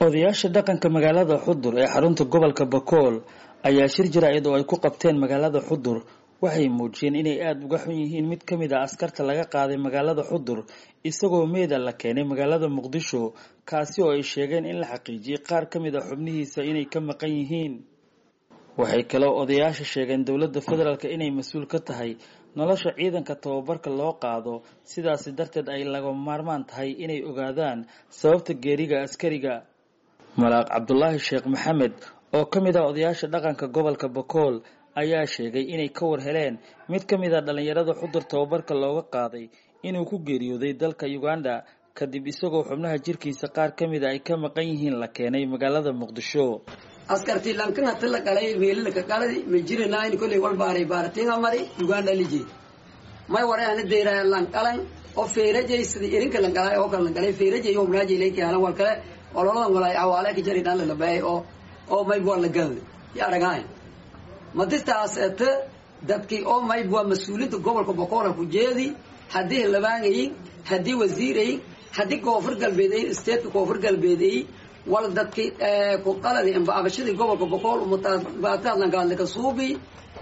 odayaasha dhaqanka magaalada xudur ee xarunta gobolka bakool ayaa shir jaraa'id oo ay ku qabteen magaalada xudur waxay muujiyeen inay aada uga xun yihiin mid ka mid a askarta laga qaaday magaalada xudur isagoo meeda la keenay magaalada muqdisho kaasi oo ay sheegeen in la xaqiijiyey qaar ka mid a xubnihiisa inay ka maqan yihiin waxay kaloo odayaasha sheegeen dowladda federaalk inay mas-uul ka tahay nolosha ciidanka tababarka loo qaado sidaasi darteed ay laga maarmaan tahay inay ogaadaan sababta geeriga askariga malaaq cabdulaahi sheekh maxamed oo ka mid ah odayaasha dhaqanka gobolka bakool ayaa sheegay inay ka war heleen mid ka mid a dhallinyarada xudur tababarka looga qaaday inuu ku geeriyooday dalka uganda kadib isagoo xubnaha jirkiisa qaar ka mida ay ka maqan yihiin la keenay magaalada muqdisho askartii lankana tala galay meelilaka galay ma jiranayn kolley wal baaray baaratinga mari uganda liji may ware ana deyraya lanqalan oo feerajay sida irinka langalay oo kale langalay feerajay oo mulaajay leeki halan wal kale ololadan walay awaale ka jari dhan la labaay oo oo may bua la galay ya aragayn madistaas ete dadkii oo may bua mas-uulinta gobolka boqola ku jeedi haddii labaangayin haddii wasiirayin haddii koonfur galbeedayin stateka koonfur galbeedayin wal dadki ku qaladi amba abashadii gobolka boqol umataadlangaadlaka suubi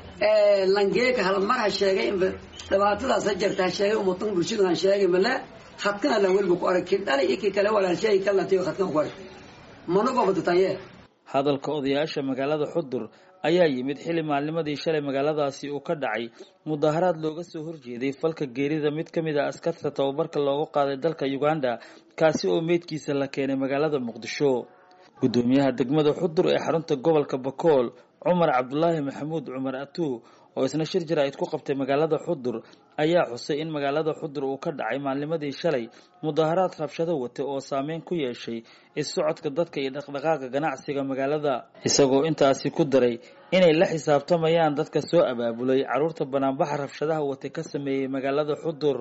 langeeka halmar ha sheegay imba dhibaatadaas ha jirta ha sheegay umatan bulshadu han sheegay male khadkana lan weliba ku arag kidhali iki kale walaalsheegi kalnatiyo khadkan ku arag mana gobadataye hadalka odayaasha magaalada xudur ayaa yimid xilli maalnimadii shalay magaaladaasi uu ka dhacay mudaharaad looga soo horjeeday falka geerida mid ka mid a askarta tababarka loogu qaaday dalka uganda kaasi oo meydkiisa la keenay magaalada muqdisho guddoomiyaha degmada xudur ee xarunta gobolka bakool cumar cabdulaahi maxamuud cumar atuu oo isna shir jaraa'id ku qabtay magaalada xudur ayaa xusay in magaalada xudur uu ka dhacay maalnimadii shalay mudaharaad rabshado wata oo saameyn ku yeeshay is-socodka dadka iyo dhaqdhaqaaqa ganacsiga magaalada isagoo intaasi ku daray inay la xisaabtamayaan dadka soo abaabulay carruurta banaanbaxa rabshadaha wata ka sameeyey magaalada xudur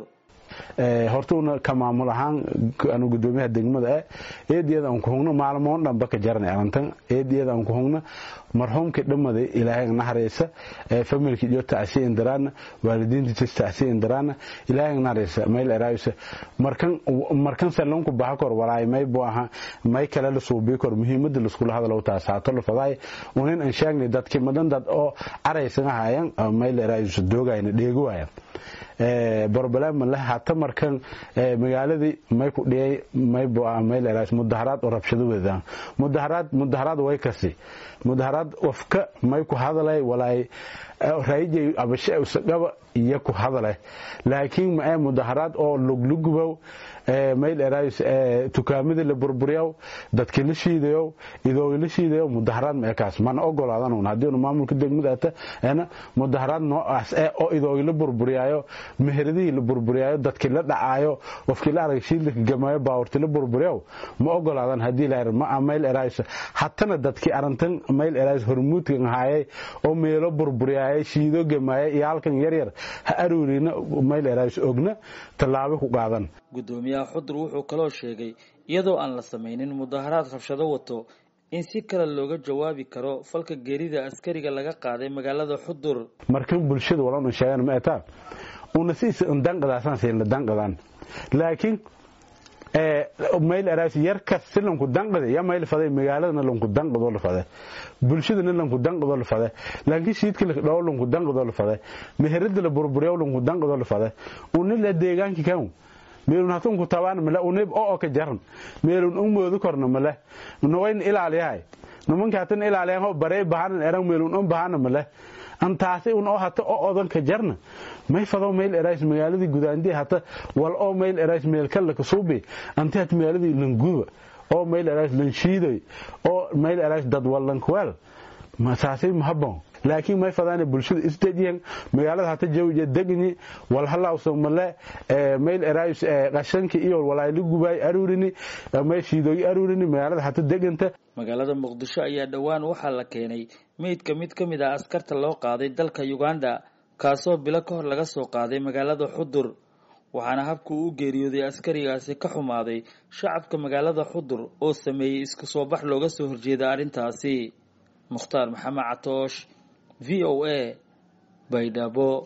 horta una ka maamul ahaan anu gudoomiyaha degmada ah eediyada aan ku hugno maalmoon dhanba ka jaranay arrintan eediyada aan ku hugno marxuumkii dhammaday ilaahay naharaysa familkii iyo tacsiya indaraana waalidiintiisa tacsiya indaraana ilaahay naharaysa mayl eraaysa markan markan salonku baxa kor walaay may buu aha may kale la suubii kor muhiimada la iskula hadalo taas haato la faday unin aan sheegnay dadkii madan dad oo araysan ahayaan mayl eraaysa doogayna dheego waayaan barbalama leh hata markan magaaladii may ku dhiyay may mayl mudaharaad oo rabshado wadaan mudaharaad mudaharaad way kasi mudaharaad wafka may ku hadalay walaay raayijay abashe usagaba iyo ku hadalay laakiin ma ee mudaharaad oo luglugubow mayl eraayis tukaamada la burburiyow dadkii la shiidayow idoogi la shiidayow mudaharaad ma ekaas mana ogolaadan un haddii unu maamulka degmada ata ena mudaharaad noocaas eh oo idoogi la burburiyaayo meheradihii la burburiyaayo dadkii la dhacaayo qofkii la arag shiidlaka gamaayo baawurti la burburiyow ma ogolaadan haddii la ma mayl eraayis hatana dadkii arintan mayl eraayis hormuudkan ahaayay oo meelo burburiyaayay shiido gamaayo iyo halkan yaryar ha aruurina mayl eraayis ogna tallaabo ku qaadan guddoomiyaha xudur wuxuu kaloo sheegay iyadoo aan la samaynin mudaharaad rabshado wato in si kale looga jawaabi karo falka geerida askariga laga qaaday magaalada xudur markan bulshada walan sheegan ma etaa una siis danqadaasan siin danqadaan laakiin mayl eraas yarkas si lanku danqade ya mayl faday magaaladana lanku danqado la fade bulshadana lanku danqado la fade laakiin shiidka la dhaw lanku danqado la fade meherada la burburiyo lanku danqado la fade una la deegaanki kan meelun hatunku tabaan male unib oo ka jaran meelun un moodu korna male nawayn ilaaliyahay nimanka hatan ilaaliyan oo barey bahanan eran meelun un bahana male antaasi un oo hata oo odan ka jarna may fado meel erays magaaladii gudaandii hata wal oo meel erays meel kale ka suubi anti hat magaaladii languba oo meel erays lanshiiday oo meel erays dad wallan kwel ma saasi mahabon laakiin may fadaan bulshada isdejiyan magaalada hata jawiya degni wal halawso male meel erays qashanki iyo walaayli gubay aruurini may shiidoy aruurini magaalada hata deganta magaalada muqdisho ayaa dhowaan waxaa la keenay meydka mid ka mid ah askarta loo qaaday dalka uganda kaasoo bilo ka hor laga soo qaaday magaalada xudur waxaana habka uu u geeriyooday askarigaasi ka xumaaday shacabka magaalada xudur oo sameeyey isku soo bax looga soo horjeeda arrintaasi mukhtaar maxamed catoosh v o a baydhabo